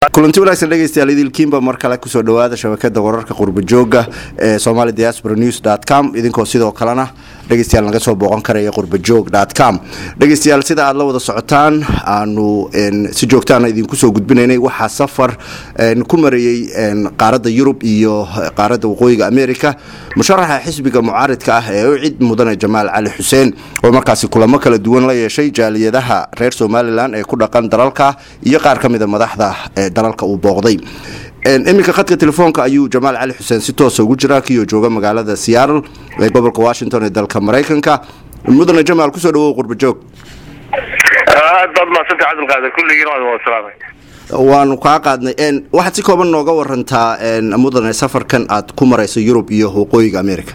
kulanti wanaagsan dhegeystayaal idilkiinba mar kale kusoo dhawaada shabakada wararka qurbajooga ee somali diaspora news com idinkoo sidoo kalena dhegeystayaal naga soo booqan karaya qurbajoog com dhegeystayaal sida aad la wada socotaan aanu si joogtaana idinku soo gudbinaynay waxaa safar ku marayey qaaradda yurub iyo qaaradda waqooyiga america musharaxa xisbiga mucaaridka ah ee u cid mudane jamaal cali xuseen oo markaasi kulamo kala duwan la yeeshay jaaliyadaha reer somalilan ee ku dhaqan dalalka iyo qaar ka mida madaxda dalalka uu booqday iminka khadka telefoonka ayuu jamaal cali xuseen si toosa ugu jiraa kioo jooga magaalada seattle ee gobolka washington ee dalka maraykanka mudane jamaal kusoo dhawow qurbajoog aad baad mahadsantay cabdilqaadir kulligiin waan wada salaamay waanu kaa qaadnay waxaad si kooban nooga warantaa mudane safarkan aad ku marayso yurub iyo waqooyiga america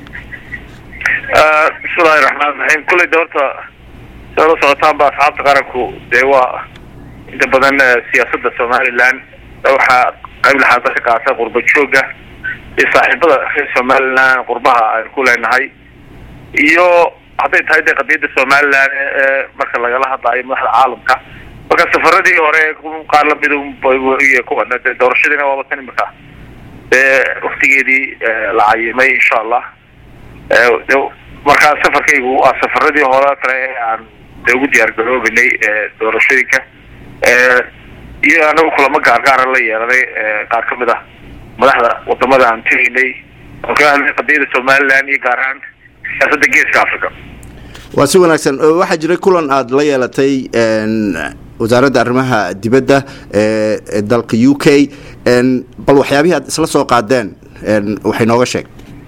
bismillahi raxmaan raxiim kulley de horta siaad la socotaanba asxaabta qaranku dee waa inta badan siyaasada somalilan waxaa qayb laxaada ka qaata qurba jooga iyo saaxiibada reer somalilan qurbaha aynu ku leenahay iyo hadday tahay de qadiyada somalilan ee marka lagala hadlaayo madaxda caalamka marka safaradii hore qaar lamid kuwan doorashadiina waaba kan imika dee waktigeedii la cayimay insha allah markaa safarkaygu waa safaradii hore kale ee aan de ugu diyaar garoobanay doorashooyinka iyo anagu kulamo gaargaara la yeelanay qaar ka mid ah madaxda wadamada aan tegaynay oo kaga hadlay qadiyada somalilan iyo gaar ahaan siyaasada geeska africa waa si wanaagsan waxaa jiray kulan aada la yeelatay wasaaradda arrimaha dibadda ee dalka u k bal waxyaabihii aad isla soo qaadeen waxay nooga sheeg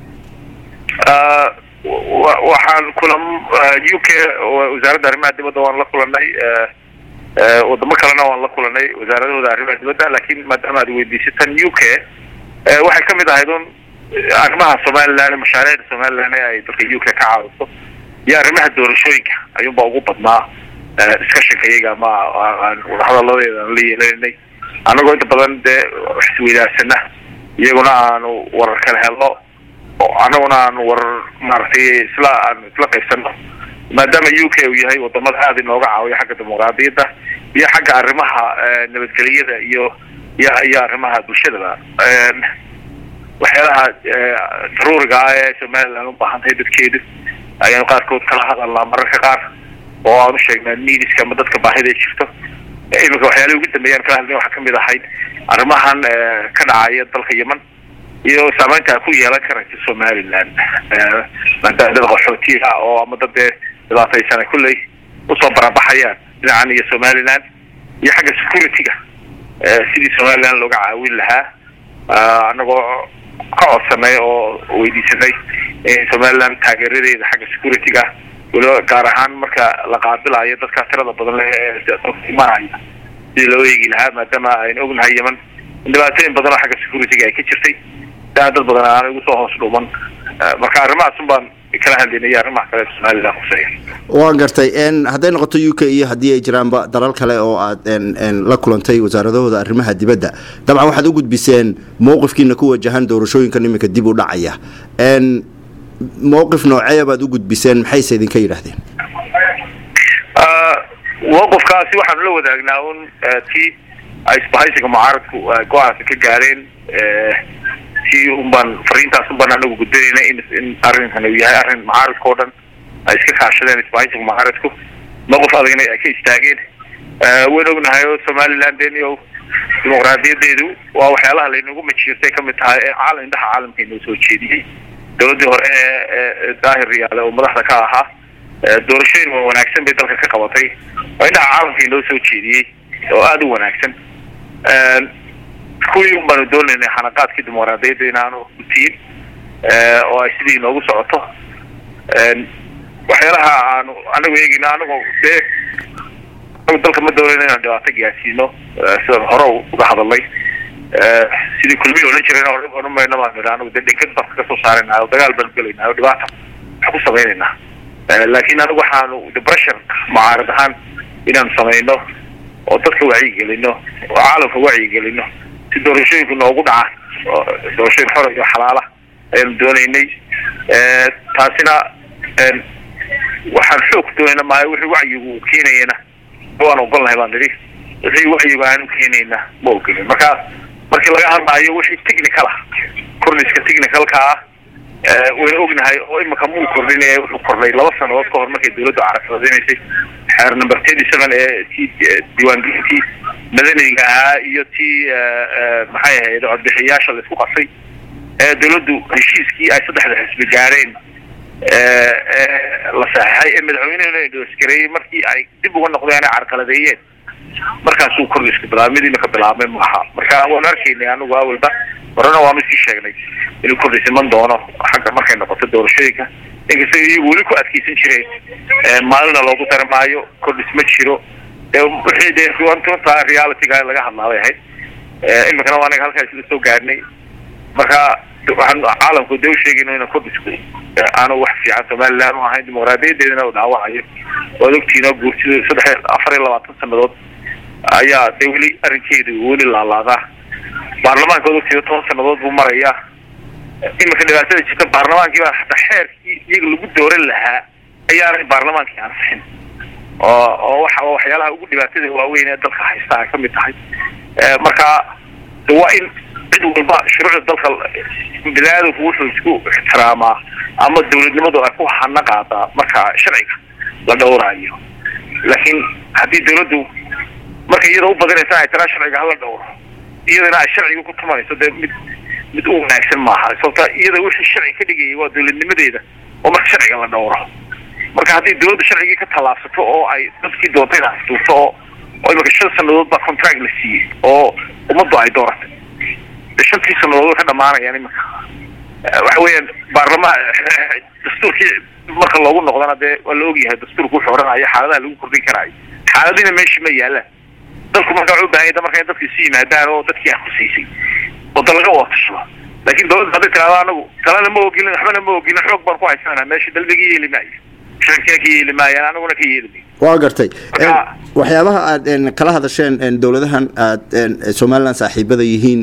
waxaan kulam u k wasaaradda arrimaha dibadda waan la kulanay wadamo kalena waan la kulanay wasaaradahooda arrimaha dibadda lakin maadaama aad weydiisay tan u k waxay kamid ahayd un arrimaha somalilan mashaariicda somalilan ee ay dalka u k ka caawiso iyo arrimaha doorashooyinka ayuunba ugu badnaa discussionka iyaga ama aan wadahadaladeeda aan la yeelanay anagoo inta badan dee isweydaarsana iyaguna aanu warar kala helno anaguna aanu warar maaragtay isla aan isla qaybsano maadaama u k uu yahay wadamada aada inooga caawiya xagga dimuqraadiyadda iyo xagga arrimaha nabadgeliyada iyo iyo iyo arrimaha bulshadaba waxyaalaha daruuriga ah ee somalilan ubaahan tahay dadkeedu ayaanu qaarkood kala hadalnaa mararka qaar oo aan usheegnaa nidiska ama dadka baahida jirto iminka waxyaalahi ugu dambeeyaan kala hadlay waxaa kamid ahayd arrimahan ka dhacaya dalka yeman iyo saameynta ku yeelan karaysa somalilan maadaama dad qaxootiya oo ama dad dee dhibaataysana kulley usoo barabaxayaan dhinacan iyo somalilan iyo xagga security-ga sidii somalilan looga caawin lahaa anagoo ka codsanay oo weydiisanay somalilan taageeradeeda xagga security-ga waliba gaar ahaan marka la qaabilayo dadkaa tirada badan le dalka imanaya sidii loo eegi lahaa maadaama aynu ognahay yeman in dhibaatooyin badan oo xagga security-ga ay ka jirtay daa dad badan aana igu soo hoos dhuuman marka arrimahaas un baan kala hadlaynay arrimaha kale somalilan kuseeya waan gartay hadday noqoto u k iyo haddii ay jiraanba dalal kale oo aad la kulantay wasaaradahooda arrimaha dibadda dabcan waxaad u gudbiseen mowqifkiina ku wajahan doorashooyinkan iminka dib u dhacaya mowqif nooceeya baad u gudbiseen maxayse idinka yidhaahdeen mowqifkaasi waxaanu la wadaagnaa un tii ay isbahaysiga mucaaradku go-aanka ka gaareen si un baan fariintaas un baan anagu gudbinayna in in arrinkan uu yahay arrin mucaaradka oo dhan ay iska kaashadeen isbahaysiga mucaaradku mowqif adagna ay ka istaageen wayn ognahay oo somalilan deniyo dimuqraadiyadeedu waa waxyaalaha laynagu majiirtay kamid tahay ee caal indhaha caalamka inoo soo jeediyey dowladii hore ee daahir riyaale oo madaxda ka ahaa doorashooyin waa wanaagsan bay dalka ka qabatay oo indhaha caalamka inoo soo jeediyey oo aada u wanaagsan kuwii un baanu doonaynay xanaqaadkii dimuqraadiyadda inaanu gutiin oo ay sidii inoogu socoto waxyaalaha aanu anagu eegeyna anagu dee dalka ma doonayna inaan dhibaato gaarsiino sidaan hore uga hadalnay sidii kulmihi odhan jirayna odhan mayno baan nidhi anagu dee dhenkad baan kaga soo saaraynaa oo dagaal baanu gelaynaa oo dhibaata wax ku samaynaynaa laakin anagu waxaanu depression mucaarad ahaan inaanu samayno oo dadka wacyigelino oo caalamka wacyigelino si doorashooyinku noogu dhacaan oo doorashooyin xora iyo xalaala ayaanu doonaynay taasina waxaan xoog doonayna maayo wixii wacyigu uu keenayana waan ogolnahay baan nidhi wixii wacyiga aanu keenayna ma ogolin marka markii laga hadlaayo wixii technical ah kordhiska technicalka ah wayna ognahay oo imika muu kordhinaya wuxuu kordhay laba sanadood ka hor markay dawladdu carabsadinaysay xeer number thirty seven ee tii diiwaangelintii madaniga ahaa iyo tii maxay ahayd codbixiyaasha laisku qasay ee dawladdu heshiiskii ay saddexda xisbi gaareen la saxeixay ee madaxweynehuna doosgareeyey markii ay dib uga noqdeen ay carqaladeeyeen markaasuu kordhiska bilaabay mid imika bilaabmay maaha marka waanu arkaynay anigu awalba horena waanu sii sheegnay inuu kordhis iman doono xagga markay noqoto doorashooyinka inkasta iyagu weli ku adkeysan jireen maalina loogu dari maayo kordhis ma jiro wixii dee runta realityga laga hadlaabay ahayd imikana waa anaga halkaa isla soo gaarnay marka waxaan caalamku dee usheegayno ina kordhisku aanu wax fiican somaliland u ahayn dimuqraadiyadeedana u dhaawacayo waad ogtihiin guurtidu saddex afar iyo labaatan sanadood ayaa dee weli arrinkeedu weli laalaadaa baarlamaanka waad ogtihiin toban sanadood buu marayaa imika dhibaatada jirta baarlamaankii baa hataa xeerkii iyaga lagu dooran lahaa ayaanay baarlamaankii ansixin oo oo waxa waxyaalaha ugu dhibaatada waaweyn ee dalka haysta ay kamid tahay marka waa in cid walba shuruucda dalka biniaadamku wuxuu isku ixtiraamaa ama dawladnimadu ay ku hana qaadaa marka sharciga la dhowraayo laakiin haddii dawladdu markay iyada u badinaysa ay tiraa sharciga hala dhowro iyadana ay sharciga ku tumanayso dee mid mid u wanaagsan maaha sababta iyada wixii sharci ka dhigayay waa dawladnimadeeda oo marka sharciga la dhowro marka haddii dawladda sharcigii ka tallaabsato oo ay dadkii doontayna asduurto oo oo imika shan sanadood baa contract la siiyey oo ummaddu ay dooratay shantii sanadood way ka dhamaanayaan imika waxa weeyaan baarlamaan dastuurkii marka loogu noqdana dee waa la ogyahay dastuurku wuxuu odhanayo xaaladaha lagu kordhin karaayo xaaladina meesha ma yaalaan dalku marka wuxuu ubaahan yahay marka in dadka isu yimaadaan oo dadkii akusaysay oo dal laga watashado laakiin dawladda hadday tiraado anagu talena ma ogilin waxbana ma ogilin xoog baan ku haysanaa meesha dalbiga yeeli maayo shacabkina ka yeeli maayaan anaguna ka yeeli maayo waa gartay waxyaabaha aad kala hadasheen dowladahan aad somalilan saaxiibada yihiin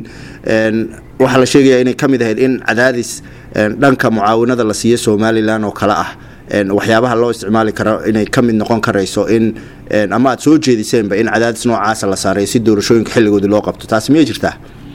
waxaa la sheegayaa inay ka mid ahayd in cadaadis dhanka mucaawinada la siiyo somalilan oo kale ah waxyaabaha loo isticmaali karo inay ka mid noqon karayso in ama aad soo jeediseenba in cadaadis noocaasa la saaray si doorashooyinka xilligoodii loo qabto taasi miyay jirtaa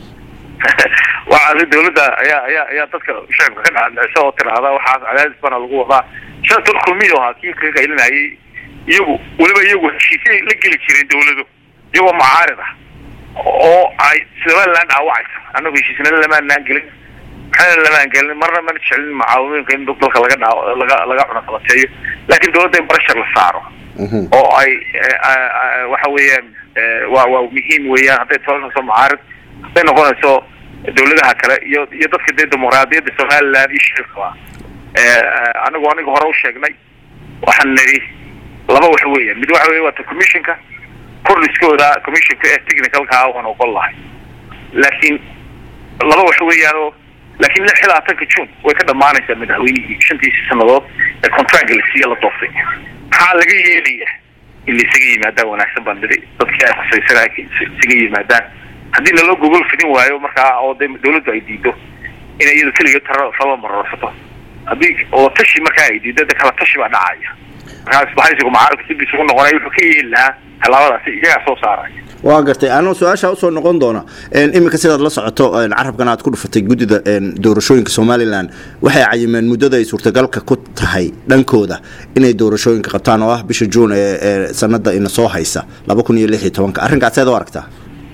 waa dawladda ayaa ayaa ayaa dadka shacabka ka dhacdhicisa oo tiraahda waxaas cadaadis bana lagu wadaa shantan kulmiyo ahaa kii ka qaylinayay iyagu weliba iyagu heshiisay la geli jireen dawladu iyagoo mucaarid ah oo ay somaliland dhaawacaysa anagu heshiisnana lamaanaan gelin maxana lamaan gelin marna mana jecelin mucaawimooyinka in dalka laga dhaa laga laga cunaqabateeyo laakiin dawladda in barashar la saaro oo ay waxa weeyaan waa waa muhiim weeyaan hadday toonayso mucaarid hadday noqonayso dawladaha kale iyo iyo dadka dee dimuqraadiyadda somaliland iyo shicibkaba anigu aniga hore u sheegnay waxaan nidhi laba wax weeyaan mid waxa weya waata commissionka kordhiskooda commissionka ee technicalkaa waan ogol lahay laakiin laba wax weeyaanoo laakiin lix iyo labaatanka june way ka dhamaanaysaa madaxweynihii shantiisii sanadood ee contractka la siiya la dooftay maxaa laga yeelaya in la isaga yimaadaan wanaagsan baan nidhi dadkii ay khusaysanaa isaga yimaadaan haddii naloo gogol fidin waayo markaa oo de dawladdu ay diido inay iyada keligeed tara taba marorsato haddii oo tashi markaa ay diido de kala tashi baa dhacaya markaa isbahaysigu mucaaradka dib isugu noqonaya wuxuu ka yeeli lahaa tallaabadaasi iyagaa soo saaraya waa gartay anuu su-aasha usoo noqon doona iminka sidaad la socoto carabkan aad ku dhufatay guddida doorashooyinka somalilan waxay cayimeen muddada ay suurtagalka ku tahay dhankooda inay doorashooyinka qabtaan oo ah bisha juun ee sanada ina soo haysa laba kun iyo lix iyo tobanka arrinkaas seed u aragtaa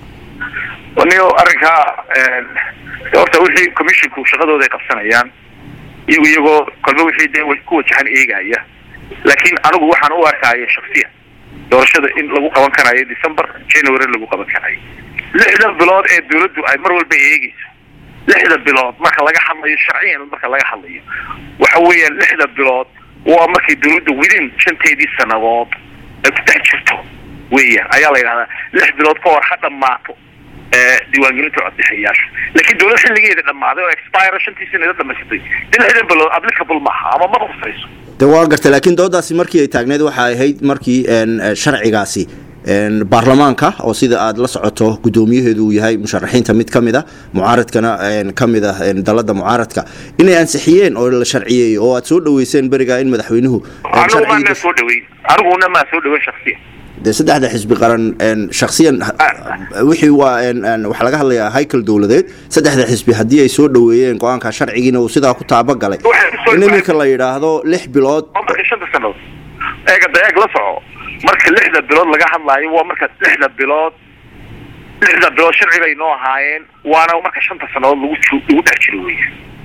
niyo arrinkaa horta wixii commissionku shaqadooda ay qabsanayaan iyagu iyagoo kolba wixii dee ku wajahan eegaya laakiin anigu waxaan u arkaya shaksiya doorashada in lagu qaban karayo december january lagu qaban karayo lixda bilood ee dawladdu ay mar walba eegeyso lixda bilood marka laga hadlayo sharciyan marka laga hadlayo waxa weeyaan lixda bilood waa markay dawladdu within shanteedii sanadood ay ku dhex jirto weeyaan ayaa la yidhahdaa lix bilood ka hor ha dhammaato diiwaangelinta codbixiyayaasha laakiin dawlad xilligeeda dhammaaday oo expire shantii sanada dhamaysatay de lixdan bilood applicable maaha ama ma khusayso de waa gartay laakiin doodaasi markii ay taagneyd waxa ahayd markii sharcigaasi baarlamaanka oo sida aad la socoto guddoomiyaheedu uu yahay musharaxiinta mid ka mid a mucaaradkana ka mid ah dalada mucaaradka inay ansixiyeen oo la sharciyeeyey oo aad soo dhaweyseen berigaa in madaxweynuhu anigu maanaa soo dhaweyn aniguna maa soo dhaweyn shaksiya dee saddexda xisbi qaran shaksiyan wixii waa waxaa laga hadlayaa haykel dowladeed saddexda xisbi haddii ay soo dhoweeyeen go-aanka sharcigiina uu sidaa ku taabagalay in iminka la yidhaahdo lix bilood marka shanta sanood eega da eeg la soco marka lixda bilood laga hadlaayo waa marka lixda bilood lixda bilood sharci bay noo ahaayeen waana marka shanta sanadood lagu lagu dhex jiro weya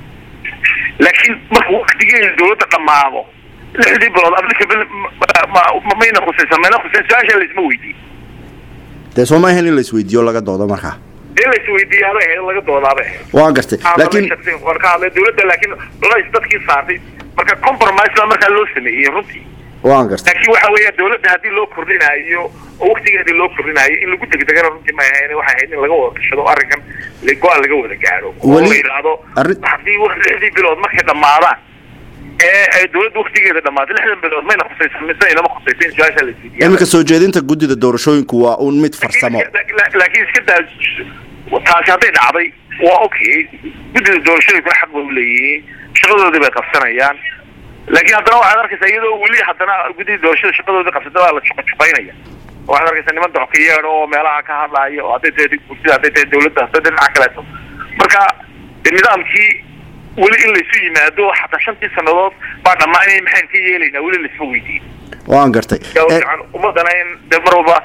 laakiin marka waktigeeda dawladda dhammaado lixdii bilood applicable mayna khusaysan mayna khusayn su-aasha laisma weydiin dee soo ma ahayn in laisweydiiyo laga doodo markaa in laisweydiiyaabay ahayd laga doodaabay ahayd waa gartay laakiin waan ka hadlay dawladda laakiin culays dadkii saartay marka compromise baa markaa loo sameeyey runtii waan gartay laakiin waxa weeya dawladda haddii loo kordhinaayo oo waktigeedii loo kordhinaayo in lagu degdegana runtii ma ahayn waxay ahayd in laga wada tashado arrinkan go-aan laga wada gaadho oo la yidhaahdo haddii lixdii bilood markay dhammaadaan ee ay dawladda waktigeeda dhammaatay lixdan bilood mayna khusaysan mise inama khusaysan su-aasha la isweydiiya iminka soo jeedinta guddida doorashooyinku waa un mid farsamo laakiin iska daa taasi hadday dhacday waa okay guddida doorashooyinkuna xaq bay uleeyihiin shaqadoodii bay qabsanayaan laakiin haddana waxaad arkaysaa iyadoo weli haddana guddida doorashada shaqadoodii qabsata waa la juqajuqaynaya waxaad arkaysaa niman doxkayeedh oo meelaha ka hadlaayo oo hadday tahay gursida hadday tahay dawladda hadday dhinaca kaleeto marka nidaamkii weli in laysu yimaado xataa shantii sanadood baa dhammaanay maxayn ka yeelaynaa weli laisma weydiin waan gartay ummadana in de mar walba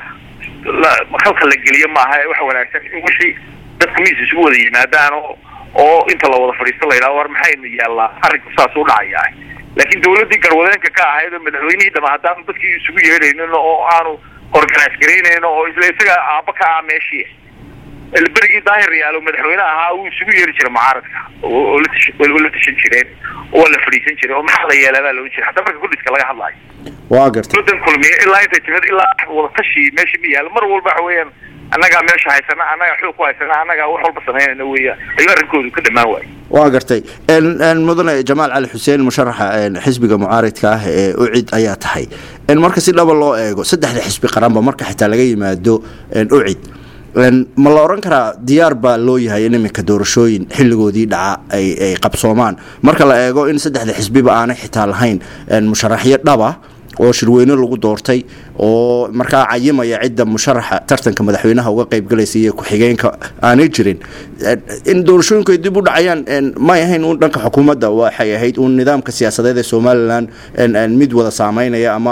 halka la geliyo maaha waxa wanaagsan in wixii dadka miis isugu wada yimaadaan oo oo inta la wada fadhiisto la yidhaho war maxaynu yaallaa arrinku saas u dhacayaa laakiin dawladdii garwadeenka ka ahayd oo madaxweynihii dhama haddaanu dadkii isugu yeedhaynin oo aanu organise garaynayno oo isla isaga aaba ka ah meeshii berigii daahir yaalo madaxweyne ahaa uu isugu yeeri jiray mucaaradka oo la tashan jireen oo la fadhiisan jiray oo maxaa la yeelaa baa loohan jiray hataa marka kudhiska laga hadlaayo waa gartay dawladan kulmiye ilaa intay timid ilaa wada tashi meesha ma yaalo mar walba waxa weeyaan annagaa meesha haysana annagaa xoog ku haysana annagaa wax walba samaynayna weya ayuu arrinkoodu ka dhamaan waayo waa gartay mudane jamaal cali xuseen musharaxa xisbiga mucaaridka ah ee ucid ayaa tahay marka si dhaba loo eego saddexda xisbi qaranba marka xitaa laga yimaado ucid ma la odhan karaa diyaar baa loo yahay in iminka doorashooyin xilligoodii dhaca ay ay qabsoomaan marka la eego in saddexda xisbiba aanay xitaa lahayn musharaxyo dhaba oo shirweyne lagu doortay oo markaa cayimaya cidda musharaxa tartanka madaxweynaha uga qaybgalaysa iyo ku-xigeenka aanay jirin in doorashooyinku ay dib u dhacayaan may ahayn un dhanka xukuumadda waxay ahayd un nidaamka siyaasadeed ee somalilan mid wada saameynaya ama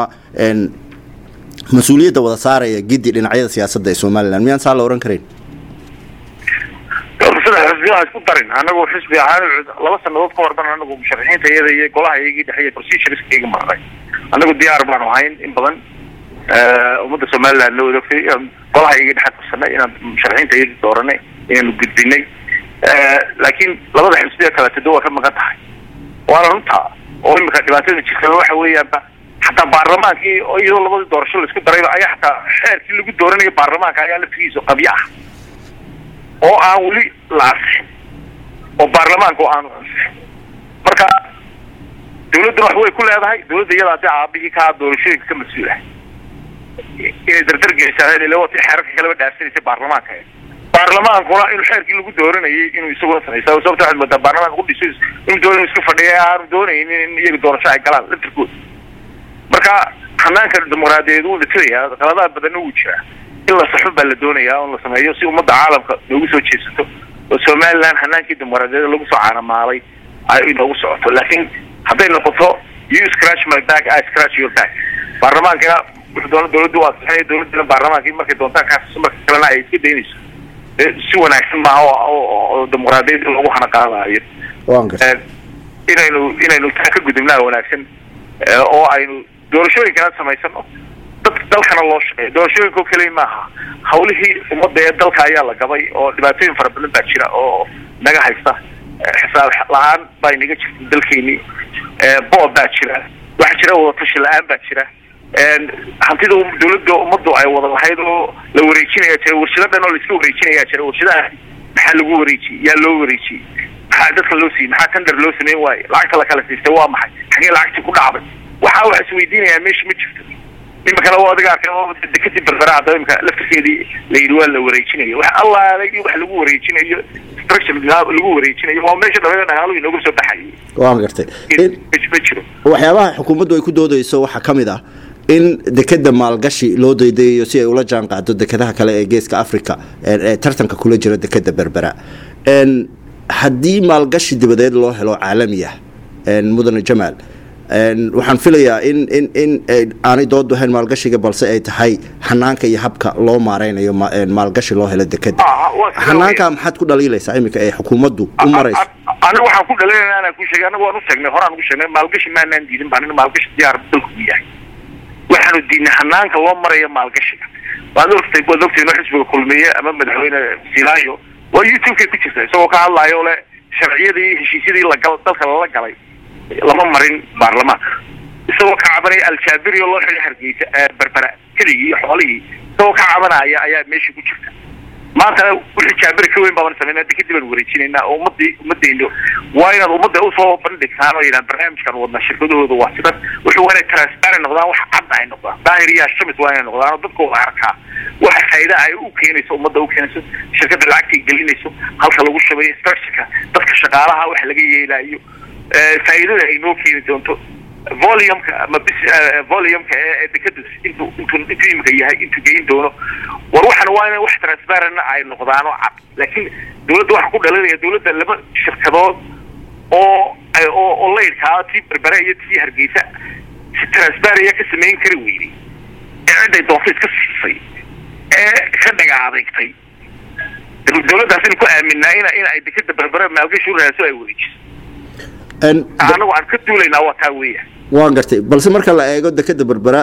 mas-uuliyadda wada saaraya giddi dhinacyada siyaasadda ee somalilan miyaan saa la ohan karayn saddex xisbiyaha isku darin anagu xisbi ahaan laba sanadood ka horban anagu musharaxiinta iyada iyo golaha iyagii dhexeeya procedureska maray anagu diyaar baanu ahayn in badan ummadda somaliland la wadaogtay golaha iyagii dhexe qabsanay inaan musharaxiinta iyadii dooranay inaanu gudbinay laakiin labada xisbiya kaleeto waa ka maqan tahay waana runta oo imika dhibaatada jirta waxa weeyaanba xataa baarlamaankii iyadoo labadii doorasho laisku darayba ayaa xataa xeerkii lagu dooranayo baarlamaanka ayaa laftigiisa qabyo ah oo aan weli la ansixin oo baarlamaanka oo aanu ansixin marka dawladduna wax way ku leedahay dawladda iyada hadii aabihii kaa doorashooyinka ka mas-uul ah inay dardar gelisaan ila wati xeerarka kaleba dhaafsanaysay baarlamaanka baarlamaankuna inuu xeerkii lagu dooranayay inuu isaguna samaysa sababta waxaad moodaa baarlamaanka kudhiso inuu doon iska fadhiya aanu doonaynin in iyaga doorasho ay galaan laftirkooda marka hanaanka dimuqraadiyeed wuu dhitirayaa qaladaha badanna wuu jiraa in la saxun baa la doonayaa on la sameeyo si ummadda caalamka noogu soo jeesato oo somaliland hanaankii dimuqraadiyeed lagu soo caanamaalay ay inoogu socoto laakiin hadday noqoto you scratch my back I scratch your back baarlamaankana wuxuu doona dawladdu waa saxinaya dawladdana baarlamaankii markay doontaan kaas marka kalena ay iska daynayso si wanaagsan maaha oo dimuqraadiyad in lagu hana qaadaayo inaynu inaynu taa ka gudubnaa wanaagsan oo aynu doorashooyinkana samaysano dad dalkana loo shaqeeyo doorashooyinka oo keliya maaha hawlihii ummadda ee dalka ayaa la gabay oo dhibaatooyin fara badan baa jira oo naga haysta xisaab la-aan baa inaga jirta dalkeenii boob baa jira waxaa jira wadatashi la-aan baa jira hantida dawladda ummaddu ay wada lahayd oo la wareejinaya jira warshado dhan oo laiska wareejinaya jira warshadaha maxaa lagu wareejiyey yaa loo wareejiyey maxaa dadka loo siiyey maxaa tender loo sameyn waaye lacagta la kala siistay waa maxay xagee lacagtii ku dhacday waxaa wax isweydiinayaa meesha ma jirto imikana waa adiga arkay dekadii berbera hadda imika laftirkeedii la yidhi waa la wareejinayo wax allaalay wax lagu wareejinayo structure lagu wareejinayo waa meesha dhamada dhaqaaluhu inooga soo baxayay waan gartay ma jiro waxyaabaha xukuumaddu ay ku doodayso waxaa ka mid ah in dekeda maalgashi loo daydayayo si ay ula jaan qaado dekadaha kale ee geeska africa ee tartanka kula jira dekeda berbera haddii maalgashi dibadeed loo helo caalamiya mudane jamaal waxaan filayaa in in in aanay dood ahayn maalgashiga balse ay tahay xanaanka iyo habka loo maareynayo maalgashi loo helo dekeda xanaanka maxaad ku dhaliilaysaa iminka ee xukuumaddu u marayso aniga waxaan ku dhaliilana anaan ku sheegay anaga waan u sheegnay horaan ugu sheegnay maalgashi maanaan diidin baan maalgashi diyaar dalku u yahay waxaanu diidnay xanaanka loo marayo maalgashiga waad ogtay waad ogtay inuu xisbiga kulmiye ama madaxweyne silaayo waa youtube-kay ku jirta isagoo ka hadlaayo le sharciyadii heshiisyadii lagal dalka lala galay lama marin baarlamaanka isagoo ka cabanaya aljaabiri oo loo xidhay hargeysa berbera keligii iyo xoolihii isagoo ka cabanaya ayaa meeshii ku jirta maantana wixii jaabiri ka weyn baaban sameynaa dekadib aan wareejinaynaa oo ummadii ummadeyno waa inaad ummadda usoo bandhigtaan oo yidhahan barnaamijkan wadna shirkadahooda waa sidan wuxuu waa inay transparent noqdaan wax cadda ay noqdaan daahir iyo shamis waa inay noqdaan oo dadka wada arkaa waxa faa'iida ay u keenayso ummadda u keenayso shirkadda lacagtay gelinayso halka lagu shabeeyo structureka dadka shaqaalaha wax laga yeelaayo faa'iidada ay noo keeni doonto volumka ama bis volumka ee dekadu intuu intuu intuu imika yahay intuu geyin doono war waxan waa inay wax transparentna ay noqdaano cad laakiin dawladda waxaa ku dhalinaya dawladda laba shirkadood oo oo oo laydhkaa tii berbere iyo tii hargeysa si transparent ka samayn kari weyday ee ciday doonto iska siisay ee ka dhaga adeegtay dawladdaas in ku aaminaa in in ay dekada berbere maalgashi u raadso ay wareejiso anagu aan ka duulaynaa waa taa weya waan gartay balse marka la eego dekeda berbera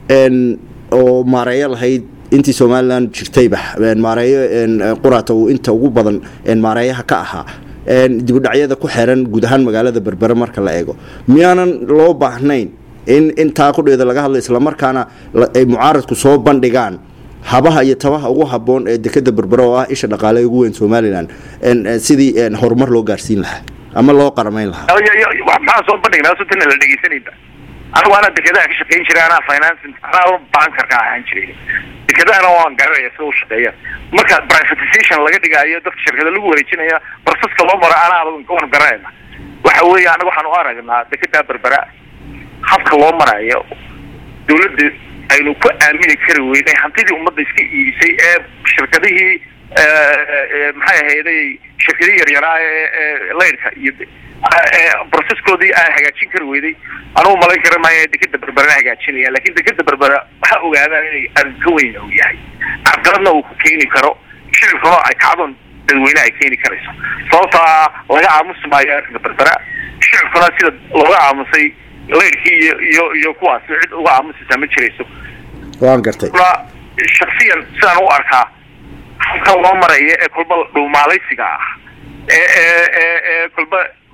oo maareeyo lahayd intii somalilan jirtayba maareeyo qurata uu inta ugu badan maareeyaha ka ahaa dibudhacyada ku xeran guud ahaan magaalada berbere marka la eego miyaanan loo baahnayn in intaa kudheeda laga hadla islamarkaana ay mucaaradku soo bandhigaan habaha iyo tabaha ugu haboon ee dekeda berbere oo ah isha dhaqaale ugu weyn somalilan sidii horumar loo gaarsiin lahaa ama loo qaramayn lahaa maxaan soo bandhignaa sutana la dhegeysanayba anigu anaa dekedaha ka shaqayn jiray anaa financing anaa bankarka ahaan jiray dekedahana waan garanaya sida u shaqeeya marka privatization laga dhigaayo dadka shirkada lagu wareejinaya proceska loo maro anaa waan garanayna waxa weeye anaga waxaan u aragnaa dekedaa berbera habka loo marayo dawladda aynu ku aamini kari weynay hantidii ummadda iska iibisay ee shirkadihii maxay ahayday shirkadihii yaryaraa ee laydhka iyo proceskoodii aan hagaajin kari weyday anugu malayn kara maayo dekeda berberana hagaajinaya lakin dekeda berbera waxaa ogaadaan inay arrin ka weyn uu yahay carqaladna uu ku keeni karo shicibkuna ay kacdon dadweyne ay keeni karayso sababtaa laga aamusi maayo arrinka berbera shicibkuna sida looga aamusay laydhkii iyo iyo iyo kuwaas cid uga aamusaysaa ma jirayso waan gartay shaksiyan sidaan u arkaa halka loo maraya ee kolba dhuumaalaysiga ah ee ee ee ee kolba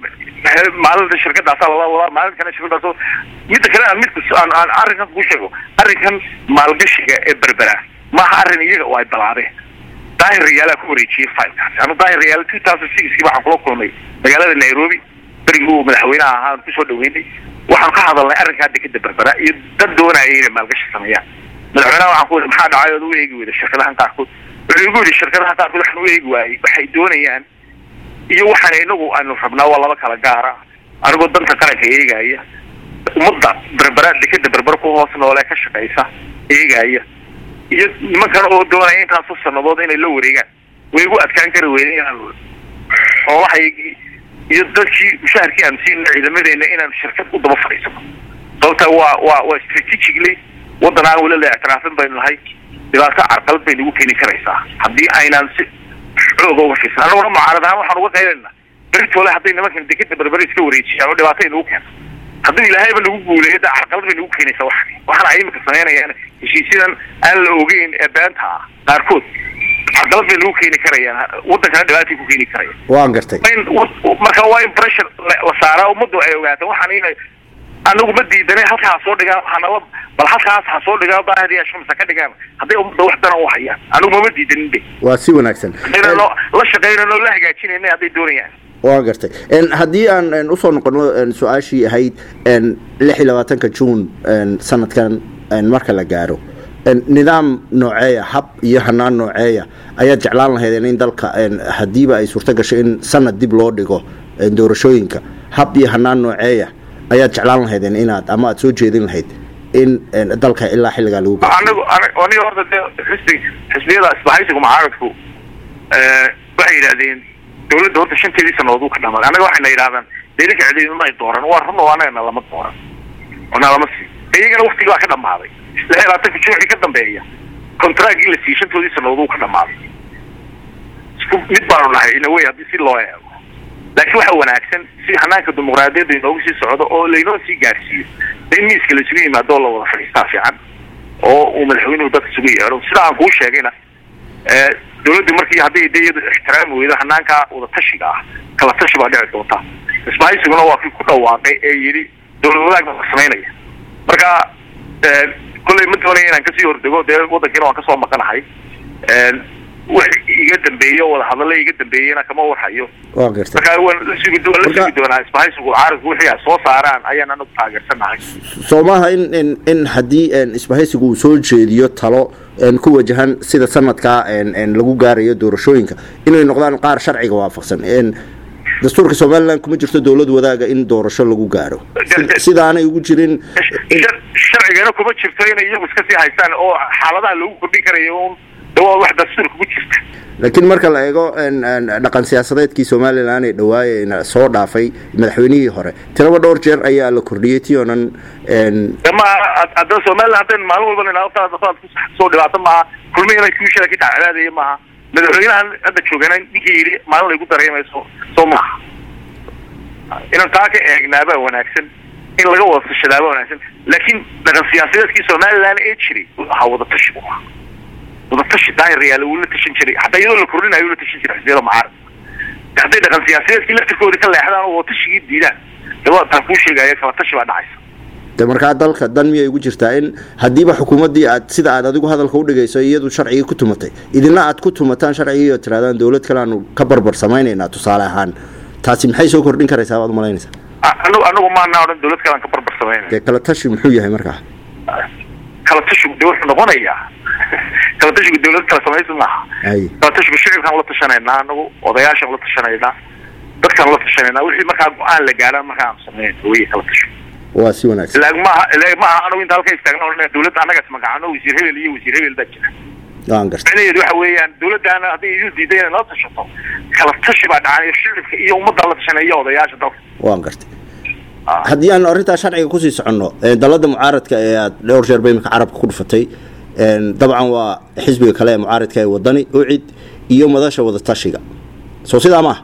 maalinta shirkadaasa lala wadaa maalinkana shirkadaas midda kale aan midka aan aan arrinkan ku sheego arrinkan maalgashiga ee berbera maaha arrin iyaga oo ay balaadeen daahir riyaalaa ku wareejiyay filekaasi anu daahir riyaal two thousand sixkii waxaan kula kulmay magaalada nairobi berigii uu madaxweynaha ahaa kusoo dhaweynay waxaan ka hadalnay arrinkaa dekeda berbera iyo dad doonaya inay maalgashi sameeyaan madaxweynaha waxaan ku maxaa dhacay ood u eegi weyda shirkadahan qaarkood wuxuu igu yidhi shirkadaha qaarkood waxaan u eegi waayey waxay doonayaan iyo waxaan inagu aanu rabnaa waa laba kala gaara anigoo danta qaranka eegaya ummadda berbera dekeda berbera ku hoos noole ka shaqaysa eegaya iyo nimankan oo doonaya intaasoo sanadood inay la wareegaan way igu adkaan kari weyda inaan xoolahaygii iyo dadkii mushaharkii aanu siina ciidamadeena inaan shirkad u daba fadhiisano sababta waa waa waa strategically waddan aan weli la ictiraafin baynu nahay dhibaato carqalad bay nagu keeni karaysaa haddii aynaan si xooga uga fiirsan annaguna mucaarad ahaan waxaan uga qaylanaa beritoole hadday nimankan dekeda berbere iska wareejiyaan oo dhibaato ay nagu keento hadduu ilaahayba nagu guuleeyo da carqalad bay nagu keenaysaa waxan waxaan ay imika samaynayaan heshiisyadan aan la ogeyn ee beenta ah qaarkood carqalad bay nagu keeni karayaan waddankana dhibaatay ku keeni karayaan waan gartay marka waa in pressure la saaraa ummaddu ay ogaato waxaan inay anagu ma diidanay halkaa ha soo dhigaan waxaanala bal halkaas ha soo dhigaan baahriya shamsa ka dhigaan hadday ummadda wax dana u hayaan anigu mama diidanin be waa si wanaagsan haddayna la shaqaynano la hagaajinayna hadday doonayaan waa gartay haddii aan usoo noqono su-aashii ahayd lix iyo labaatanka juun sanadkan marka la gaaro nidaam nooceeya hab iyo hanaan nooceeya ayaad jeclaan lahaydeen in dalka hadiiba ay suurto gasho in sanad dib loo dhigo doorashooyinka hab iyo hanaan nooceeya ayaad jeclaan lahaydeen inaad ama aad soo jeedin lahayd in dalka ilaa xilligaa lagu anigu aniga horta de xisbi xisbiyada isbahaysiga mucaaradku waxay yidhahdeen dawladda horta shanteedii sanadood uu ka dhamaaday annaga waxayna yidhahdaan deelinka ciidanima ay dooran waa run oo anagana lama dooran ona lama sii iyagana waktigii baa ka dhamaaday lix iyo labaatanka jimcii ka dambeeya contraagii la siiyey shantoodii sanadood uu ka dhamaaday isku mid baanu nahay inawey haddii si loo eego laakiin waxa wanaagsan si hanaanka dimuqraadiyadda inoogu sii socdo oo laynoo sii gaarsiiyo de in miiska laisugu yimaado oo la wada fadhiistaa fiican oo uu madaxweynuhu dadka isugu yeedho sida aan kuu sheegayna dawladdu markii hadday de iyadu ixtiraami weydo hanaankaa wadatashiga ah kala tashi baa dhici doonta isbahaysiguna waa kii ku dhawaaqay ee yidhi dawlad wadaag baa samaynaya marka kolley ma doonaya inaan kasii hordego dee waddankiina waan kasoo maqanahay wax iga dambeeye o wada hadalla iga dambeeyena kama warhayo marka waan la sugi waan la sugi doonaa isbahaysigu caaradku wixii ay soo saaraan ayaan anagu taageersanahay soo maaha in in in haddii isbahaysigu uu soo jeediyo talo ku wajahan sida sanadkaa lagu gaarayo doorashooyinka inay noqdaan qaar sharciga waafaqsan dastuurka somalilan kuma jirto dawlad wadaaga in doorasho lagu gaaro sidaanay ugu jirin sharcigana kuma jirto inay iyagu iska sii haystaan oo xaaladaha loogu kordhin karayo un waa wax dastuurka ku jirta laakiin marka la eego dhaqan siyaasadeedkii somalilan ee dhawaaye soo dhaafay madaxweynihii hore tiraba dhowr jeer ayaa la kordhiyey ti oonan ma hadda somalilan haddayn maalin walba ninaad soo dhibaato maaha kulmihina kuushaa ka dhacdaadaya maaha madaxweynahan hadda joogana ninkii yidhi maalin ay ku dareemayso soo maaha inaan taa ka eegnaabaa wanaagsan in laga wada tashadaaba wanaagsan laakiin dhaqan siyaasadeedkii somalilan ee jiray ahaa wadatashi bu ahaa wadatashi daahirayaal wuu la tashan jiray hataa iyadoo la kordhinayo la tashan jiray xisbiyada mucaarad hadday dhaqan siyaasadeedkii laftirkoodi ka leexdaan oo wadatashigii diidaan de waa taan kuu sheegaya kala tashi baa dhacaysa de markaa dalka dan miyay ugu jirtaa in haddiiba xukuumaddii aad sida aad adigu hadalka udhigayso iyadu sharcigii ku tumatay idina aad ku tumataan sharcigii oo tiraadaan dawlad kale aanu ka barbar samaynaynaa tusaale ahaan taasi maxay soo kordhin karaysaa baad umalaynaysaa anagu anagu maanaa odhan dawlad kale aan ka barbar samaynay dee kala tashi muxuu yahay markaa kala tashigu de wuxuu noqonayaa kala tashigu dawlad kala samaysa maaha kala tashigu shicibkaan la tashanaynaa anagu odayaashaan la tashanaynaa dadkaan la tashanaynaa wixii markaa go-aan la gaaraan markaa aan samayn wey kala tashigu waa si wanaagsan ilaag maaha ilaag maaha anagu inta halka istaagna odhan dawladda annagas magacano wasiir hebel iyo wasiir hebel baa jira waan gartay micnaheedu waxa weeyaan dawladdaana hadday idu diiday inay nala tashato kala tashi baa dhacanayo shicibka iyo ummaddaa la tashanaya iyo odayaasha dalka waan gartay haddii aan arrintaa sharciga kusii soconno dalada mucaaradka ee aad dhowr jeer ba imika carabka ku dhufatay dabcan waa xisbiga kale ee mucaaradka ee wadani ucid iyo madasha wadatashiga soo sidaa maaha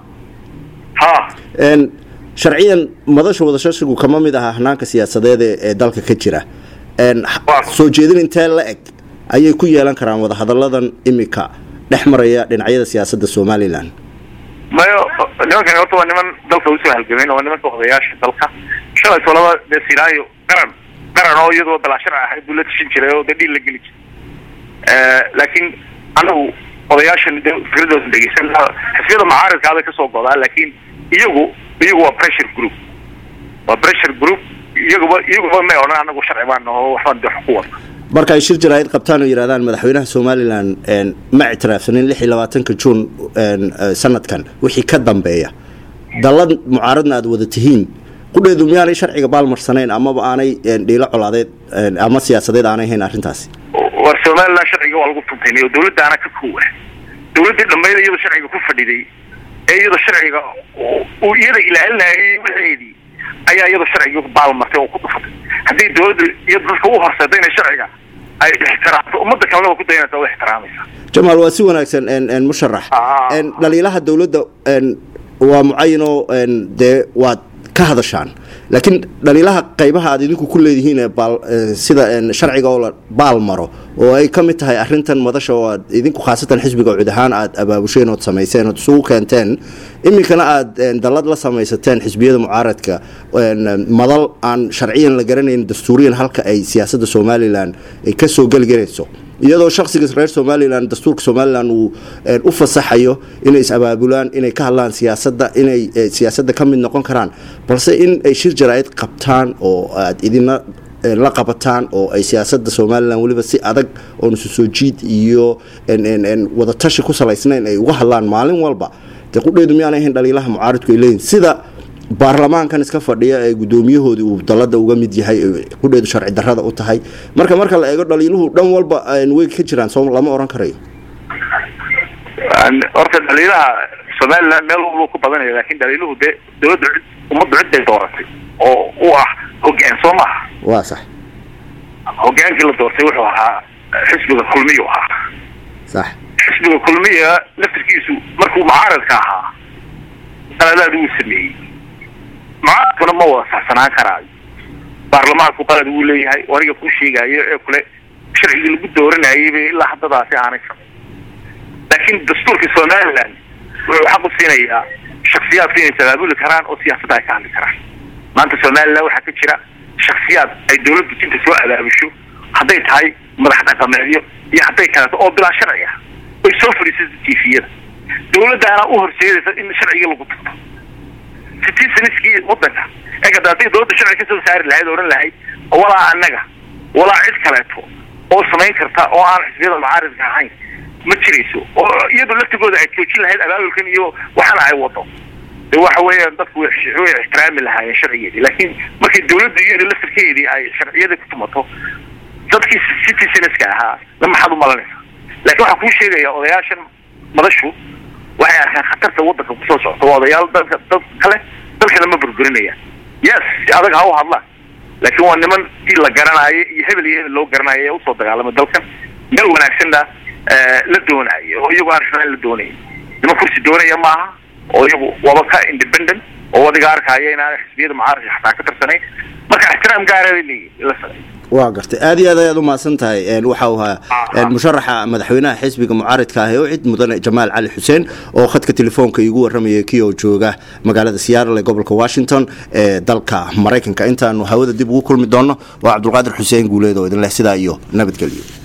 ha sharciyan madasha wadatashigu kama mid aha hanaanka siyaasadeed ee dalka ka jira soo jeedin intee la eg ayay ku yeelan karaan wadahadalladan imika dhex maraya dhinacyada siyaasadda somalilan mayo nimankani horta waa niman dalka usoo halgameen waa nimanka odayaasha dalka shalay tolaba dee siraayo qaran qaran oo iyadoo balaashar ahayd buu la tashan jiray oo dee dhiil la geli jiray laakiin anagu odayaashan de fikradooda dhegeysan xisbiyada mucaaradka aday kasoo godaa laakiin iyagu iyagu waa pressure group waa pressure group iyaguba iyaguba may odhan anagu sharci baan oo waxbaan de ku wada marka ay shir jaraa'id qabtaan oo yidhahdaan madaxweynaha somalilan ma ictiraafsanin lix iyo labaatanka juun sanadkan wixii ka dambeeya dallad mucaaradna aad wada tihiin qudheedu miyaanay sharciga baalmarsanayn amaba aanay dhiilo colaadeed ama siyaasadeed aanay hayn arrintaasi war somalilan sharciga waa lagu tuntaynay oo dawladdaana ka koowa dawladdii dhammayd iyadoo sharciga ku fadhiday ee iyadoo sharciga uu iyada ilaalinayay waxeedii ayaa iyadoo sharciga baalmartay oo ku dhufatay haddii dawladda iyo dadka u horseeda inay sharciga ay ixtiraamto ummadda kalena waa ku dayanaysa waa ixtiraamaysa jamaal waa si wanaagsan musharax dhaliilaha dawladda waa mucayinoo dee waad ka hadashaan laakiin dhaliilaha qaybaha aad idinku ku leedihiin sida sharciga oo la baal maro oo ay ka mid tahay arintan madasha oo aad idinku khaasatan xisbiga cud ahaan aad abaabusheen ood samayseen ood isugu keenteen iminkana aad dallad la samaysateen xisbiyada mucaaradka madal aan sharciyan la garanayn dastuuriyan halka ay siyaasadda somalilan ay kasoo gelgelayso iyadoo shaksiga reer somalilan dastuurka somalilan uu u fasaxayo inay is-abaabulaan inay ka hadlaan siyaasadda inay siyaasadda ka mid noqon karaan balse in ay shir jaraa'id qabtaan oo aad idina la qabataan oo ay siyaasadda somalilan weliba si adag oo nusu soo jiid iyo wadatashi ku salaysnayn ay uga hadlaan maalin walba dee qudheedu miyaanay ahayn dhaliilaha mucaaridku ay leeyihin sida baarlamaankan iska fadhiya ee guddoomiyahoodii uu dalada uga mid yahay kudheedu sharci darrada u tahay marka marka la eego dhaliiluhu dhan walba way ka jiraan soo lama oran karayo horta dhaliilaha somaliland meel walba ku badanaya lakin dhaliiluhu dee dawladda cid ummaddu cid bay dooratay oo u ah hogaan soo maaha waa sax hogaankii la doortay wuxuu ahaa xisbiga kulmiyu ahaa sax xisbiga kulmiya laftirkiisu markuu mucaaradka ahaa qaladaad wuu sameeyey mucaaradkuna ma wada saxsanaan karaayo baarlamaanku qalad wuu leeyahay oo aniga kuu sheegaayo ee kule sharcigii lagu dooranayay bay ilaa haddadaasi aanay samayn laakiin dastuurka somaliland wuxuu xaq u siinayaa shaksiyaadku inay tabaabuli karaan oo siyaasadda ay ka hadli karaan maanta somaliland waxaa ka jira shaksiyaad ay dawladdu jinta soo abaabusho hadday tahay madax dhaqameedyo iyo hadday kaleeto oo bilaa sharci ah ay soo fadhiisata tifiyada dawladdaana u horseedaysa in sharcigii lagu tagto citizeniskii wadanka eegada hadday dawladda sharci ka soo saari lahayd ohan lahayd walaa annaga walaa cid kaleeto oo samayn karta oo aan xisbiyada mucaaridka ahayn ma jirayso oo iyadu laftigooda ay joojin lahayd abaabulkan iyo waxana ay wado de waxa weeyaan dadku way ixtiraami lahaayeen sharcigeedii laakiin markay dawladdu iyada laftirkeedii ay sharciyada ku tumato dadkii citizenska ahaa la maxaad u malanaysa laakiin waxaan kuu sheegaya odayaashan madashu waxay arkaan khatarta wadanka kusoo socto waa odayaal dalka dad kale dalkana ma burburinayaan yes si adag ha u hadlaan laakiin waa niman si la garanaayo iyo hebel iyo hebel loo garanayo ee usoo dagaalamay dalkan meel wanaagsanna la doonayo oo iyagu aan xumaan la doonayn niman kursi doonaya maaha oo iyagu waba ka independent oo adiga arkaayo inaana xisbiyada mucaaradka xataa ka tirsanayn marka ixtiraam gaara bay leeyihin la sameeyo waa gartay aad iyo aad ayaad u mahadsan tahay waxa uu ahaa musharaxa madaxweynaha xisbiga mucaaridka ah ee u cid mudane jamaal cali xuseen oo khadka telefoonka iigu warramayay kii oo jooga magaalada seattle ee gobolka washington ee dalka maraykanka intaanu hawada dib ugu kulmi doonno waa cabdulqaadir xuseen guuleed oo idin leh sidaa iyo nabadgelyo